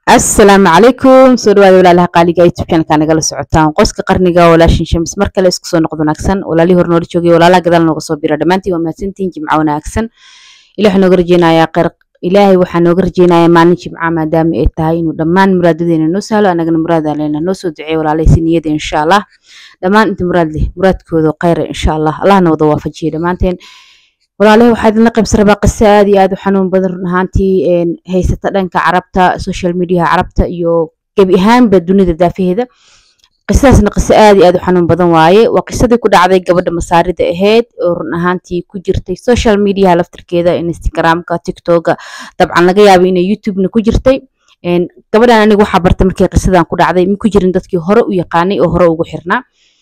asalaamu calaykum soo dhawaada walaalaha qaaliga youtube channelka nagala socotaan qoska qarniga walaashin shams mar kale isku soo noqdo wanaagsan walaalihii hore noola joogay walaalaha gadaal nooga soo bira dhammaantiin waa mahadsantihiin jimco wanaagsan ilaah nooga rajeynayaa kheyr ilaahay waxaa nooga rajeynayaa maalin jimca maadaama ay tahay inuu dhammaan muraadadeena noo sahlo anagana muraadalena noo soo duceeyo walaalay si niyada insha allah dhammaan inta muraad leh muraadkooda kheyra insha allah allahna wada waafajiye dhammaanteen walaalahi waxaa idinla qaybsan rabaa qiso aad iyo aad u xanuun badan run ahaantii haysata dhanka carabta social mediaha carabta iyo gebi ahaanba dunida daafaheeda qisadaasna qiso aad iyo aad u xanuun badan waaye waa qisadii ku dhacday gabadha masaarida ahayd oo run ahaantii ku jirtay social mediaha laftirkeeda instagramka tiktoka dabcan laga yaaba inay youtubena ku jirtay gabadhan aniga waxaa bartay markii qisadan ku dhacday ma ku jirin dadkii hore u yaqaanay oo hore ugu xirnaa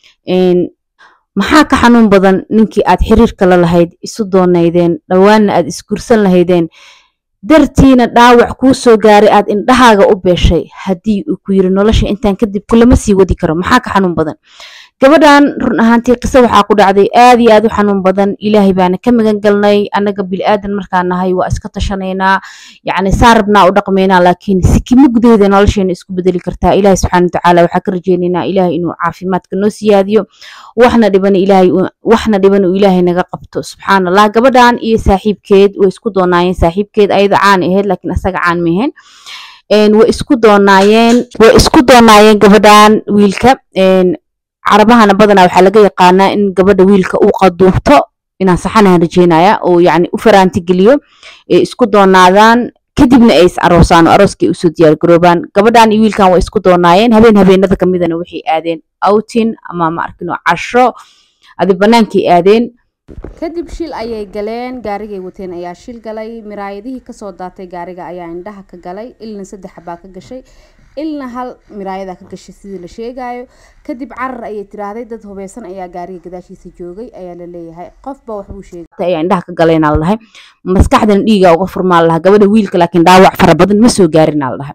maxaa ka xanuun badan ninkii aad xiriirka la lahayd isu doonaydeen dhowaanna aad isgursan lahaydeen dartiina dhaawac kuu soo gaaray aad indhahaaga u beeshay haddii uu ku yiri nolosha intaan kadib kulama sii wadi karo maxaa ka xanuun badan gabadhan run ahaantii qiso waxaa ku dhacday aad iyo aad u xanuun badan ilaahay baana ka magan galnay annaga bili-aadan markaa nahay waa iska tashanaynaa yacni saa rabnaa u dhaqmaynaa laakiin sikimo gudaheeda nolosheena isku bedeli kartaa ilaahay subxaana watacaala waxaa ka rajeynaynaa ilaahay inuu caafimaadka noo siyaadiyo waxna dhiban ilaahay waxna dhiban uu ilaahay naga qabto subxaan allah gabadhan iyo saaxiibkeed way isku doonaayeen saaxiibkeed ayada caan ahayd laakiin asaga caan maheen way isku doonaayeen way isku doonaayeen gabadhan wiilka carabahana badanaa waxaa laga yaqaanaa in gabadha wiilka uu qaduubto inaan saxanahan rajeynaya oo yacni u faraanti geliyo ee isku doonaadaan kadibna ay is aroosaan oo arooskay usoo diyaar garoobaan gabadhan iyo wiilkan way isku doonaayeen habeen habeenada kamidana waxay aadeen outin ama ma arkino casho adi banaankay aadeen kadib shil ayay galeen gaarigay wateen ayaa shil galay miraayadihii kasoo daatay gaariga ayaa indhaha ka galay ilna saddex baa ka gashay ilna hal miraayada ka gashay sidii la sheegayo kadib carar ayay tiraahday dad hubeysan ayaa gaariga gadaashiisa joogay ayaa la leeyahay qofba waxbuu sheegay ayaa indhaha ka galayna la dhahay maskaxdana dhiiga uga furmaa la dhahay gabadha wiilka laakiin dhaawac fara badan ma soo gaarina la dhahay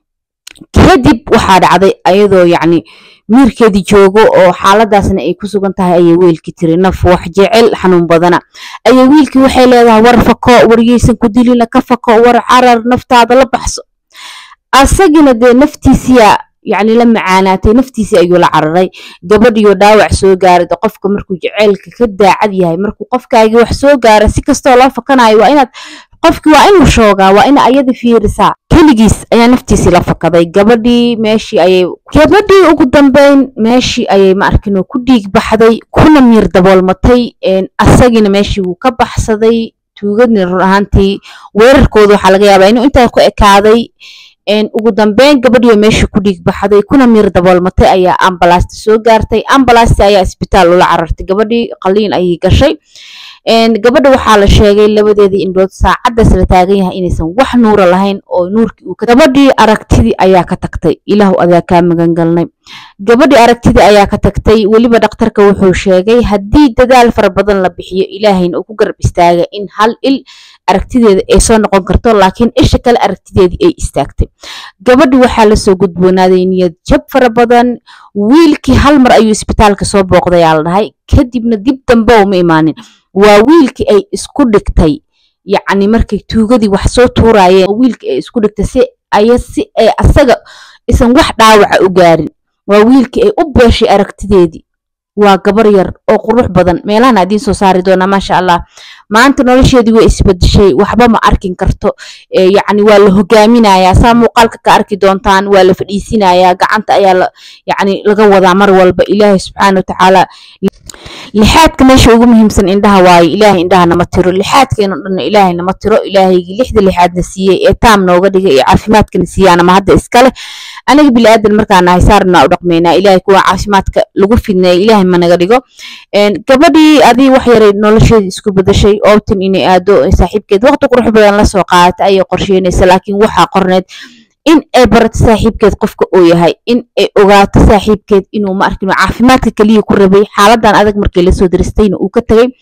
kadib waxaa dhacday ayadoo yacni miirkeedii joogo oo xaaladaasna ay ku sugan tahay ayay wiilkii tiri naf wax jecel xanuun badana ayay wiilkii waxay leedahay war fako waryeysan ku dilina ka fako war carar naftaada la baxso asagina dee naftiisiyaa yacni la macaanaatay naftiisii ayuu la cararay gabadhiyo dhaawac soo gaaray de qofka markuu jeceylka ka daacad yahay markuu qofkaagii wax soo gaara si kastoo loo fakanayo waa inaad qofkii waa inuu shoogaa waa ina ayada fiirisaa keligiis ayaa naftiisii la fakaday gabadhii meeshii ayay gabadhii ugu dambeyn meeshii ayay ma arkinoo ku dhiig baxday kuna miir daboolmatay asagiina meeshii wuu ka baxsaday tuugadni run ahaantii weerarkooda waxaa laga yaabaa inuu intaa ku ekaaday ugu dambeyn gabadhiioo meeshii ku dhiig baxday kuna miir daboolmatay ayaa ambalaasta soo gaartay ambalaasta ayaa isbitaal ula carartay gabadhii qaliin ayay gashay gabadha waxaa la sheegay labadeedii indhood saacaddaas la taagan yahay inaysan wax nuura lahayn oo nuurkii uu gabadhii aragtidii ayaa ka tagtay ilaahu adaa kaa magan galnay gabadhii aragtidii ayaa ka tagtay weliba dhakhtarka wuxuu sheegay haddii dadaal fara badan la bixiyo ilaahayna uu ku garab istaaga in hal il aragtideeda ay soo noqon karto laakiin isha kale aragtideedii ay istaagtay gabadhi waxaa lasoo gudboonaaday niyad jab fara badan wiilkii hal mar ayuu isbitaalka soo booqdayaa la dhahay kadibna dib dambe uma imaanin waa wiilkii ay isku dhigtay yacni markay tuugadii wax soo tuuraayeen wiilkii ay isku dhigtay si aya si ay asaga isan wax dhaawaca u gaarin waa wiilkii ay u beeshay aragtideedii waa gabar yar oo qurux badan meelahana idiin soo saari doonaa maasha allah maanta nolosheedii way isbedeshay waxba ma arkin karto yacni waa la hogaaminayaa saa muuqaalka ka arki doontaan waa la fadhiisinayaa gacanta ayaa yacni laga wadaa mar walba ilaahay subxaana watacaala lixaadka meesha ugu muhiimsan indhaha waaye ilaahay indhaha nama tiro lixaadkeeno dhanna ilaahay nama tiro ilaahaygii lixda lixaadna siiyey ee taam nooga dhigay ee caafimaadkana siiyaana ma hadda iskale aniga bili aadan markaa nahay saarnaa u dhaqmaynaa ilaahay kuwa caafimaadka lagu fidneeya ilaahay ma naga dhigo gabadhii adii wax yaray nolosheedii isku bedashay oobtan inay aado saaxiibkeed waqti qurux badan la soo qaadatay ayay qorsheynaysa laakiin waxaa qorneed in ay barato saaxiibkeed qofka uu yahay in ay ogaato saaxiibkeed inuu ma arkino caafimaadka keliya ku rabay xaaladan adag markii lasoo diristayna uu ka tegay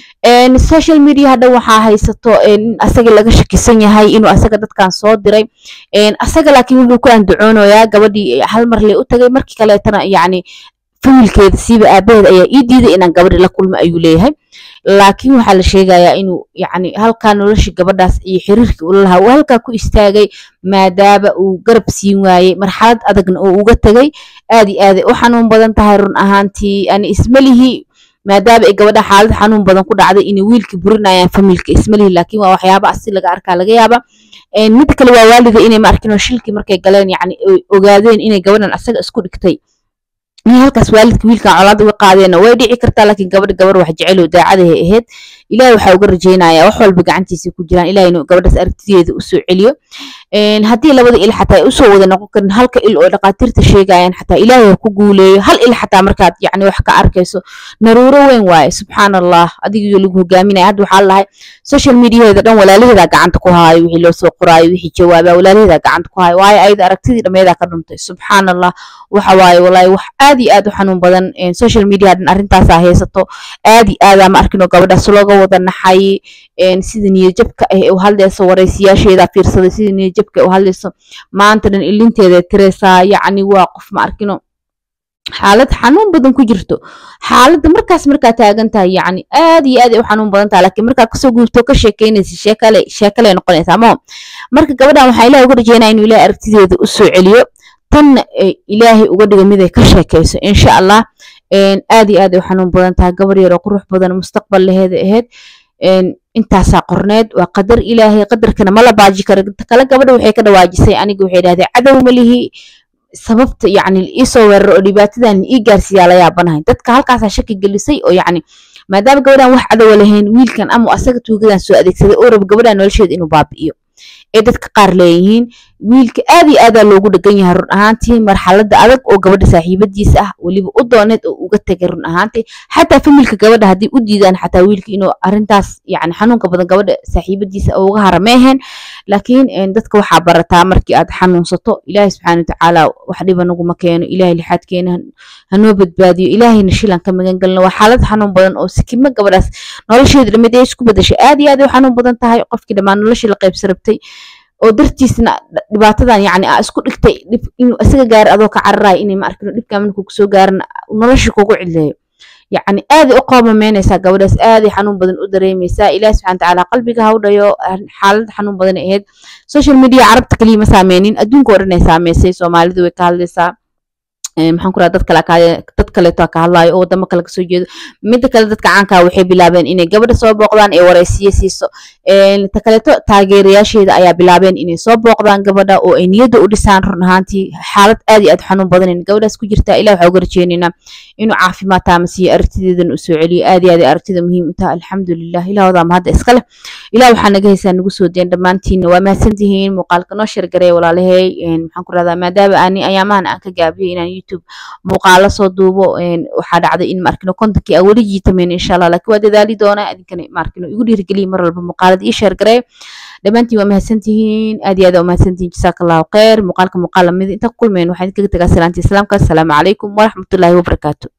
social media hadha waxaa haysato in asaga laga shakisan yahay inuu asaga dadkan soo diray asaga laakiin wuxuu ku andacoonayaa gabadhii hal mar lee u tagay markii kaleetana yacni familkeeda siiba aabaheeda ayaa ii diiday inaan gabadhi la kulmo ayuu leeyahay laakiin waxaa la sheegayaa inuu yacni halkaa nolosha gabadhaas iyo xiriirkii ula lahaa uu halkaa ku istaagay maadaama uu garab siin waayey marxalad adagna uu uga tegay aad iyo aaday u xanuun badan tahay run ahaantii ani ismalihi maadaama ay gabadha xaalad xanuun badan ku dhacday inay wiilka burinayaan familka ismalihi laakiin waa waxyaaba asi laga arkaa laga yaaba midda kale waa waalida inay ma arkin oo shilkii markay galeen yacni ogaadeen inay gabadhan asaga isku dhigtay in halkaas waalidka wiilkan colaad uga qaadeenna way dhici kartaa laakiin gabadha gabar wax jecel oo daacadahay ahayd ilaahay waxaa uga rajaynayaa wax walba gacantiisa ku jiraan ilahay inuu gabadhaas aragtideeda usoo celiyo haddii labada il xataa ay usoo wada noqon karin halka il oo dhaqaatiirta sheegayaan xataa ilaahay ha ku guuleeyo hal il xataa markaad yacni wax ka arkayso naruuro weyn waaye subxaan allah adigiyo lagu hogaaminaya hadda waxaa lahay social mediaheeda dhan walaalaheedaa gacanta ku haayo wixii loo soo qoraayo wixii jawaabaa walaalaheedaa gacanta ku haayo waayo ayada aragtidii dhammeedaa ka dhuntay subxaan allah waxa waaye walaahi wax aad iyo aad u xanuun badan social media dhan arrintaasaa haysato aad iyo aadaa ma arkin oo gabadhaas looga wada naxay sida niyadjabka ah ee u hadlayso waraysiyaasheeda fiirsaday sida niyadjabka u hadlayso maanta dhan ilinteeda tiraysaa yacni waa qof ma arkino xaalad xanuun badan ku jirto xaaladda markaas markaa taagan tahay yacni aad iyo aad ay u xanuun badan tahay laakiin markaa kasoo guurto ka sheekeynaysa sheekale sheekale noqonaysa ama marka gabadhan waxaa ilahay uga rajeynaya inuu ilahay aragtideeda u soo celiyo tanna ilaahay uga dhiga mid ay ka sheekayso insha allah aad iyo aad ay u xanuun badan tahay gabar yar oo qurux badan mustaqbal laheeda ahayd intaasaa qorneed waa qadar ilaahay qadarkana ma la baaji karo kale gabadha waxay ka dhawaajisay aniga waxay dhahdeen cadow ma lihi sababta yacni iisoo weeraro oo dhibaatadan ii gaarsiiyaa la yaabanahay dadka halkaasaa shaki gelisay oo yacni maadaama gabadhan wax cadowa lahayn wiilkan ama asaga tuugadan soo adeegsaday oo raba gabadhan nolosheeda inuu baabi'iyo ee dadka qaar leeyihiin wiilka aad iyo aadaa loogu dhegan yahay run ahaantii marxaladda adag oo gabadha saaxiibadiisa ah weliba u dooneed oo uga tegay run ahaantii xataa familka gabadha haddii u diidaan xataa wiilka inuu arrintaas yacni xanuunka badan gabadha saaxiibadiisa uga hara meehen laakiin dadka waxaa barataa markii aad xanuunsato ilaahay subxaana watacaala wax dhiba naguma keeno ilaahay lixaadkeena hanoo badbaadiyo ilaahayna shilan ka magan galno waa xaalad xanuun badan oo sikimo gabadhaas nolosheeda dhamid ee isku bedashay aad iyo aad ay u xanuun badan tahay qofkii dhammaan noloshii la qaybsa rabtay oo dartiisna dhibaatadan yacni aa isku dhigtay dhib inuu isaga gaaro adoo ka cararayo inay ma arkino dhibkaa markuu kusoo gaarana nolosha kugu cidleeyo yacni aaday u qoomameynaysaa gabadhaas aaday xanuun badan u dareemaysaa ilaah subxana watacaala qalbiga ha u dhayo xaalad xanuun badan ay ahayd social media carabta kaliya ma saameynin adduunka oo dhan ay saameysay soomaalidu way ka hadlaysaa maxaan ku raha dad kale dad kaleeto ka hadlaayo oo wadamo kale kasoo jeedo midda kale dadka caankaa waxay bilaabeen inay gabadha soo booqdaan ee waraysiye siiso ta kaleeto taageerayaasheeda ayaa bilaabeen inay soo booqdaan gabadha oo ay niyadda u dhisaan run ahaantii xaalad aad iyo aad xanuun badan in gabadhaas ku jirta ilah waxaa uga rajeynaynaa inuu caafimaad taamasiiyo aragtideedan u soo celiyo aad iyo aad aragtida muhiim u taha alxamdulilah ilah wadaa mahadda iska leh ilah waxaa naga haysaa nagu soo deen dhammaantiinna waa mahadsantihiin muuqaalka noo shargareey walaalahey maxaan ku rahdaa maadaama ani ayaamahan aan ka gaabiyey inaan youtube muuqaalo soo duubo waxaa dhacday in maarkino kontankii aan weli jiitameyn insha allah laakiin waa dadaali doonaa idinkana maarkino igu dhiirigeliya mar walba muuqaalada ii sheergaree dhammaantiin waa mahadsantihiin aad iyo aad waa mahadsantihiin jasaaka allahu khayr muuqaalka muuqaal lamid inta ku kulmeen waxaan idinkaga tagaa salaantii islaamka asalaamu calaykum waraxmatullaahi wabarakaatu